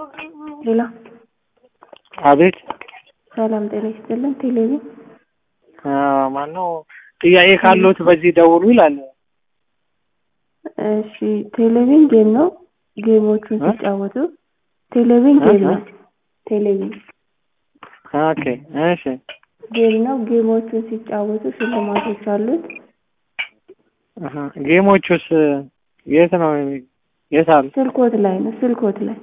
ሌላ አቤት ሰላም ጤና ይስጥልን። ቴሌቪዥን ማነው ጥያቄ ካለዎት በዚህ ደውሉ ይላል። እሺ ቴሌቪዥን ጌም ነው። ጌሞቹን ሲጫወቱ ቴሌቪዥን ጌም ነው። ቴሌቪዥን ኦኬ እሺ ጌም ነው። ጌሞቹን ሲጫወቱ ሽልማቶች አሉት። አሀ ጌሞቹስ የት ነው የት አሉ? ስልኮት ላይ ነው። ስልኮት ላይ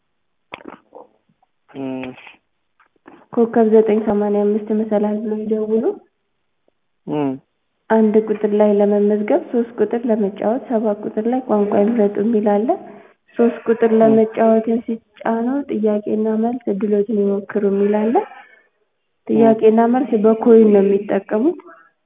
እም፣ ኮከብ ዘጠኝ ሰማንያ አምስት መሰላል ብሎ ይደውሉ። እም፣ አንድ ቁጥር ላይ ለመመዝገብ፣ ሶስት ቁጥር ለመጫወት፣ ሰባት ቁጥር ላይ ቋንቋ ይምረጡ የሚል አለ። ሶስት ቁጥር ለመጫወትን ሲጫኑ ጥያቄና መልስ እድሎትን ይሞክሩ የሚል አለ። ጥያቄና መልስ በኮይን ነው የሚጠቀሙት።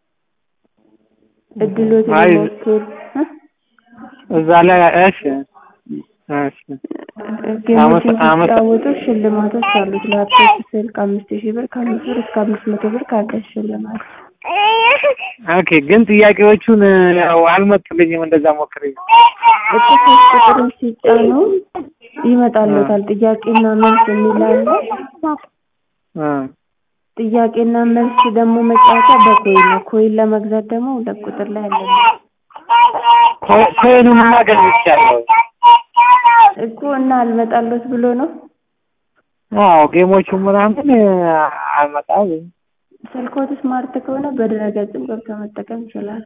እድሎትን አይ፣ ይሞክሩ እ? እዛ ላይ እሺ እሺ ጌሞችን አመት- አመት- ሲጫወቱ ሽልማቶች አሉት። ላፕቶፕ፣ ስልክ አምስት ሺህ ብር ከአምስት ብር እስከ አምስት መቶ ብር ካርድ ሽልማት ኦኬ ግን ጥያቄዎቹን ያው አልመጡልኝም። እንደዛ ሞክሬ እኮ ሶስት ቁጥርን ሲጫኑ ይመጣሉታል። ጥያቄና መልስ የሚል አለ። እ ጥያቄና መልስ ደግሞ መጫወቻ በኮይን ነው። ኮይን ለመግዛት ደግሞ ሁለት ቁጥር ላይ አለ ኮ- ኮይኑን ማገኝ ይቻላል። እኮ እና አልመጣለት ብሎ ነው። አዎ ጌሞቹ ምናምን አልመጣም። ስልኮት ስማርት ከሆነ በድረገጽም ገብቶ መጠቀም ይችላል።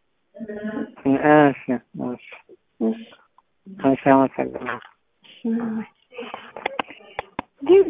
እሺ እሺ እሺ እሺ አመሰግናለሁ። እሺ